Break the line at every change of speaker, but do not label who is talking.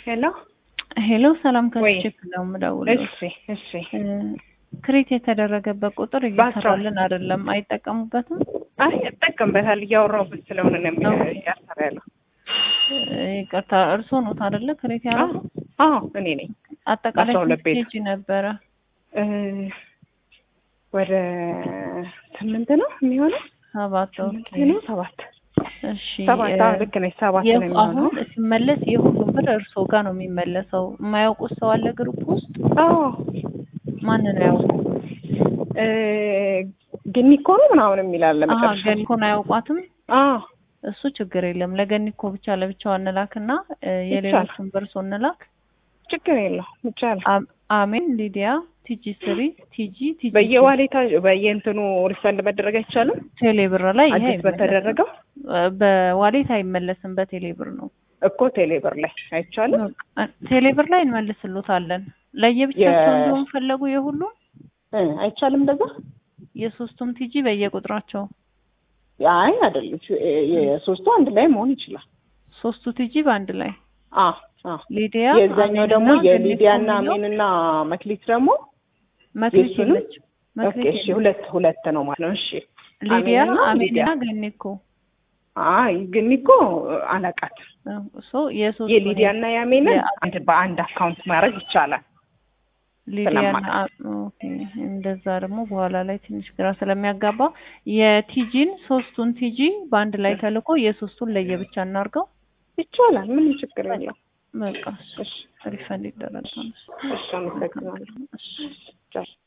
ሄሎ
ሄሎ ሰላም
ወይ?
ከስቼክ ነው የምደውለው።
እሺ እሺ
እ፣ ክሬት የተደረገበት ቁጥር እየሰራልን አይደለም፣ አይጠቀሙበትም።
አይ እጠቀምበታል እያወራሁበት ስለሆነ ነው የሚ-
ኦኬ።
እያሰራ ያለው
እ፣ ይቅርታ እርስዎ ኖት አይደለ ክሬት ያደረጉ?
አዎ እኔ ነኝ
አጠቃላይ
አስራ ሁለት
ስንት
ቤት።
ፔጅ ነበረ?
እ፣ ወደ ስምንት ነው የሚሆነው
ሰባት
ስምንት
ኦኬ።
ነው ሰባት
እሺ
ሰባት
እ፣
አዎ ልክ ነች ሰባት ነው
የሁ-
የሚሆነው
አሁን ሲመለስ የሁሉም ብር እርስዎ ጋር ነው የሚመለሰው። የማያውቁት ሰው አለ ግሩፕ ውስጥ?
አዎ
ማንን ያውቁ?
እ፣ ግን እኮ ነው ምናምን የሚላለ
አሀ
መጨረሻ
ገኒኮን አያውቋትም።
አዎ
እሱ ችግር የለም። ለገኒኮ ብቻ ለብቻው እንላክና እ፣ የሌሎቹን ብር እርስዎ እንላክ።
ችግር የለው ይቻላል
አም- አሜን ሊዲያ ቲጂ ስሪ ቲጂ ቲጂ
በየዋሌታ በየእንትኑ ሪፈንድ መደረግ አይቻልም
ቴሌ ብር ላይ ይሄ
አዲስ
አይመለስም።
በተደረገው
እ፣ በዋሌት አይመለስም በቴሌ ብር ነው።
እኮ ቴሌብር ላይ አይቻልም
እ፣ ቴሌ ብር ላይ እንመልስሎታለን። ለየብቻቸው
የ-
እንደሆን ፈለጉ የሁሉም
እ፣ አይቻልም እንደዛ
የሶስቱም ቲጂ በየቁጥራቸው
አይ አይደለም የሶስቱ አንድ ላይ መሆን ይችላል
ሶስቱ ቲጂ በአንድ ላይ
አ አ
ሊዲያ
የዛኛው ደግሞ የሊዲያ እና አሜንና መክሊት ደግሞ
መክሊት
የእሱንም?
የለች
ኦኬ
መክሊት
እሺ
የለች።
ሁለት ሁለት ነው ማለት ነው እሺ
ሊዲያ
አሜንና ሊዲያ
አሜንና ገኒኮ
አይ ግን እኮ አላቃት
ሶ የሶስቱ
የሊዲያ እና የአሜንን
የ-
አንድ በአንድ አካውንት ማድረግ ይቻላል
ሊዲያና
ስለማውቅ።
ኦኬ እንደዛ ደግሞ በኋላ ላይ ትንሽ ግራ ስለሚያጋባ የቲጂን ሶስቱን ቲጂ በአንድ ላይ ተልኮ የሶስቱን ለየብቻ እናርገው።
ይቻላል ምንም ችግር የለው
በቃ
እሺ
ሪፈንድ ይደረጋል።
እሺ አመሰግናለሁ
እሺ
ቻው